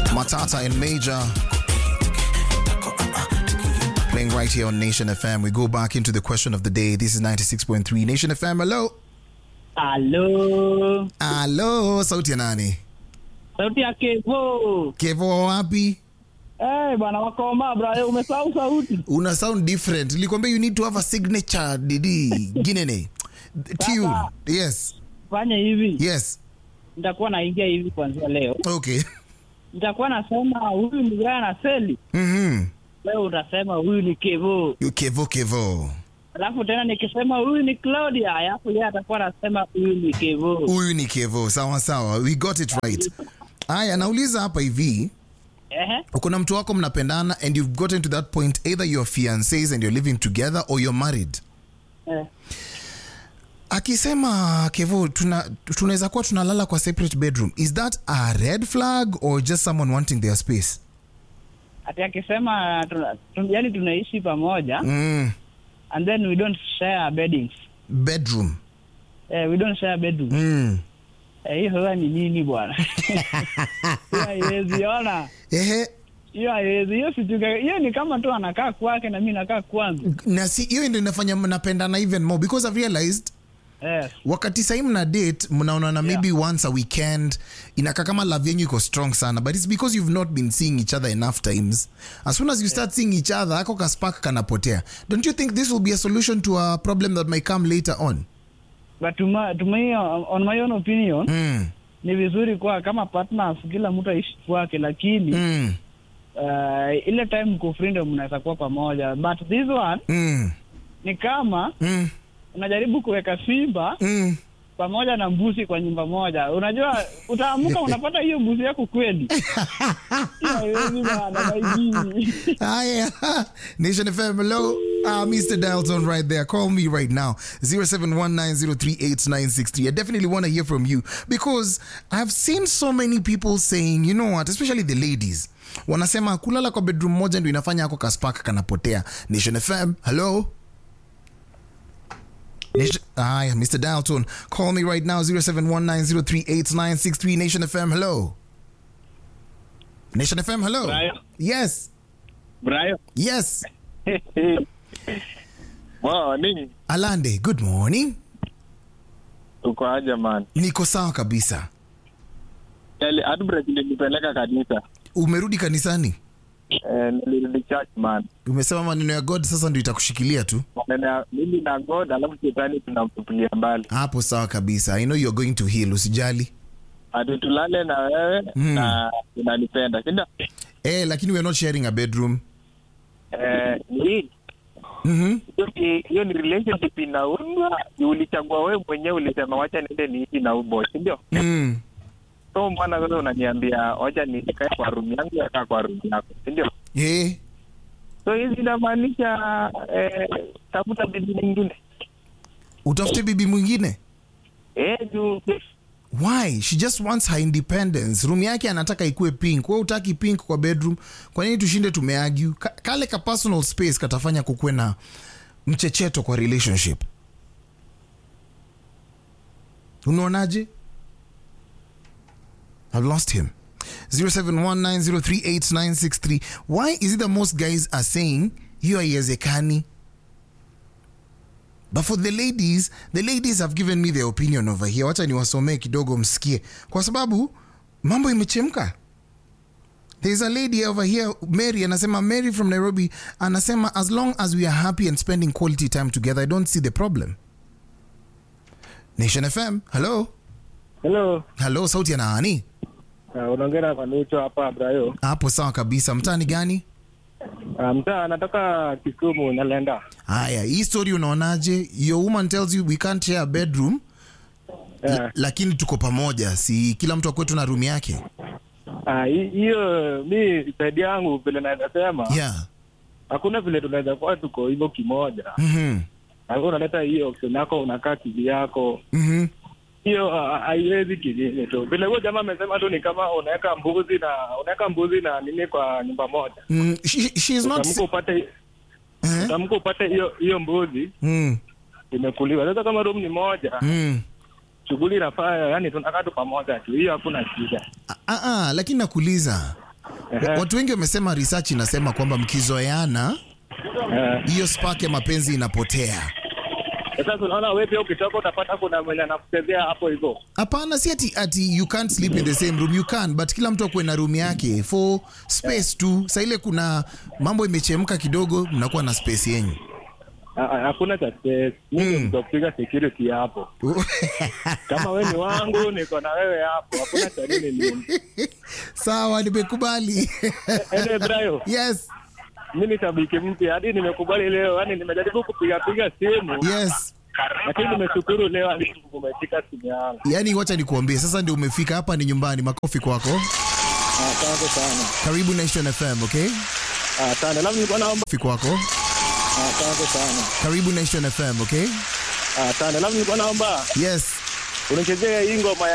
Matata and Major. Playing right here on Nation FM. We go back into the question of the day. This is 96.3 Nation FM. Hello. Halo, Hello. Sauti ya nani? sauti ya Kevo. Kevo wapi? Eh, bwana wakoma bra, umesahau sauti. Una sound different. Nilikwambia you need to have a signature didi ginene. Tune. Yes. Fanya hivi, Yes. nitakuwa naingia hivi kuanzia leo. Okay. Nitakuwa nasema huyu ni Brian Aseli, Mhm. wewe utasema huyu ni Kevo. Kevo Kevo. Alafu tena nikisema huyu ni Claudia, alafu yeye atakuwa anasema huyu ni Kevo. Huyu ni Kevo. Sawa sawa. We got it right. Aya, nauliza hapa hivi. Ehe, uko na mtu wako mnapendana and you've gotten to that point either you're fiancés and you're living together or you're married eh. akisema kevo tuna tunaweza kuwa tunalala kwa separate bedroom is that a red flag or just someone wanting their space Ati akisema tuna, tun, yani tunaishi pamoja mm. and then we don't share beddings. bedroom Eh, we don't share bedroom. mm. Eh, hiyo sasa ni nini bwana? Hiyo haiwezi ona. ehe hiyo haiwezi hiyo situka hiyo ni kama tu anakaa kwake na mi nakaa kwangu na si hiyo ndio inafanya mnapendana even more because i've realized yes. wakati sahii mna date mnaonana maybe once a weekend inakaa kama love yenyu iko strong sana but it's because you've not been seeing each other enough times as soon as you start seeing each other ako kaspark kanapotea don't you think this will be a solution to a problem that may come later on but tuma, tuma hiyo, on my own opinion mm. ni vizuri kwa kama partners kila mtu aishi kwake lakini Mm. uh, ile time mko freedom mnaweza kuwa pamoja but this one Mm. ni kama Mm. unajaribu kuweka simba Mm. pamoja na mbuzi kwa nyumba moja unajua utaamuka unapata hiyo mbuzi yako kweli Hiyo haiwezi bana, maijini. Hi, Nation FM. Hello, uh, Mr. Dalton, right there. Call me right now, 0719038963. I definitely want to hear from you because I've seen so many people saying, you know what, especially the ladies, wanasema kulala kwa bedroom moja ndio inafanya ako kaspark kanapotea. Nation FM. Hello. Nation, Hi, Mr. Dalton. Call me right now, 0719038963. Nation FM. Hello. Nation FM. Hello. Brian. Yes. Brian. Yes. Morning. Alande, good morning. Uko aje man? Niko sawa kabisa. Yaani outbreak ilinipeleka kanisa. Umerudi kanisani? Eh, nilirudi church man. Umesema maneno ya God sasa ndio itakushikilia tu. Maneno ya mimi na God alafu shetani tunamtupilia mbali. Hapo sawa kabisa. I know you're going to heal, usijali. Ati tulale na wewe Mm. na unanipenda. Si ndio? Eh, lakini we're not sharing a bedroom. Eh, hii Mhm. hiyo ni- hiyo ni relationship inaundwa, ni ulichagua wewe mwenyewe, ulisema wacha niende niishi na huyu boy, si ndio? Mm. So mbona sasa unaniambia wacha nikae kwa room yangu yakaa kwa room yako, si ndio? Eh, So hizi inamaanisha eh, tafuta bibi nyingine utafute bibi mwingine. eh, juu Why? She just wants her independence. Room yake anataka ikue pink. Wewe utaki pink kwa bedroom. Kwa nini tushinde tumeargue? Ka, kale ka personal space katafanya kukuwe na mchecheto kwa relationship. Unaonaje? I've lost him. 0719038963. Why is it that most guys are saying hiyo haiwezekani? But for the ladies, the ladies have given me their opinion over here. Wacha niwasomee kidogo msikie, kwa sababu mambo imechemka. There's a lady over here, Mary, anasema Mary from Nairobi, anasema as long as we are happy and spending quality time together, I don't see the problem. Nation FM, hello. Hello. Hello, sauti ya nani? Uh, unaongea na Kanucho hapa Brayo. Hapo sawa kabisa. Mtani gani? Uh, mtaa anatoka Kisumu Nalenda. Haya, hii story unaonaje? Your woman tells you we can't share a bedroom, Eh, la- lakini tuko pamoja, si kila mtu akwetu na room yake? ah, hi- hiyo mi saidi yangu vile naweza sema Yeah. hakuna vile tunaweza kuwa tuko hivyo kimoja. Mhm. Alafu unaleta hiyo option yako unakaa kivi yako. Mhm. Hiyo ah, haiwezi kingine tu. Vile huyo jamaa amesema tu ni kama unaweka mbuzi na unaweka mbuzi na nini kwa nyumba moja. Mm, she, she is not Utamka upate eh? utamka upate hiyo hiyo mbuzi mm, imekuliwa. Sasa kama room ni moja, mm. shughuli inafaa, yani tunakaa tu pamoja tu. Hiyo hakuna shida. Ah, ah, lakini nakuuliza Ehe. watu wengi wamesema research inasema kwamba mkizoeana Eh, hiyo spark ya mapenzi inapotea Sasa unaona wewe pia ukitoka utapata kuna mwenye anakuchezea hapo hivyo. hapana si ati, ati you can't sleep in the same room you can but kila mtu akuwe na room yake for space tu sa ile kuna mambo imechemka kidogo mnakuwa na space yenyu Ah, ah, Hakuna cha stress. Mimi Mm. ndio kupiga security hapo. Kama wewe ni wangu niko na wewe hapo. Hakuna cha nini nini. sawa nimekubali Ende Brayo, yes mimi ni shabiki mpya hadi nimekubali leo. Yaani nimejaribu kupiga piga simu yes lakini nimeshukuru leo hadi umefika simu yangu. yaani wacha nikuambie sasa ndio umefika hapa ni nyumbani makofi kwako Asante sana. karibu nation fm okay Asante. Labda nilikuwa naomba makofi kwako Asante sana. karibu nation fm okay Asante. Labda nilikuwa naomba yes unichezee hii ngoma ya